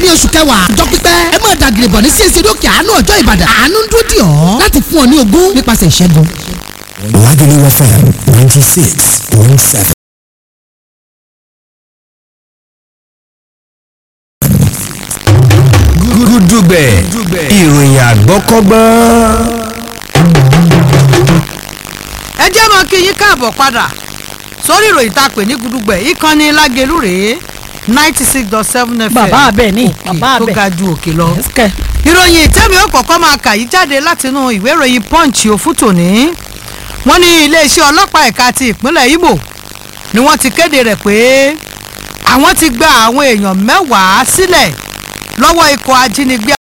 ní oṣù kẹwàá ọjọ́ pípẹ́ ẹ máa dàgìrì bọ̀ ní CAC lókè àánú ọjọ́ ìbàdàn àánú ń dúró dì ọ́ láti fún ọ ní ogún nípasẹ̀ ìṣẹ́gun. Lagelu FM 96.7. Gúdúgbẹ̀ ìròyìn àgbọ́kọ́gbọ́n. ẹ jẹ́ mọ́ kí yín káàbọ̀ padà sórí ìròyìn tá a pè ní gudugbẹ̀ ìkànnì lágẹ̀lú rèé ninety six dot seven fm bàbá abẹ ní òkè bàbá tó abẹ ga ju òkè lọ. ẹsìkẹ ìròyìn tẹ́mi ó kọ́kọ́ máa kà yí jáde látinú ìwé ìròyìn punch òfútò ní wọ́n ní iléeṣẹ́ ọlọ́pàá ẹ̀ka ti ìpínlẹ̀ Imo ni wọ́n ti kéde rẹ̀ pé àwọn ti gba àwọn èèyàn mẹ́wàá sílẹ̀ lọ́wọ́ ikọ̀ ajínigbé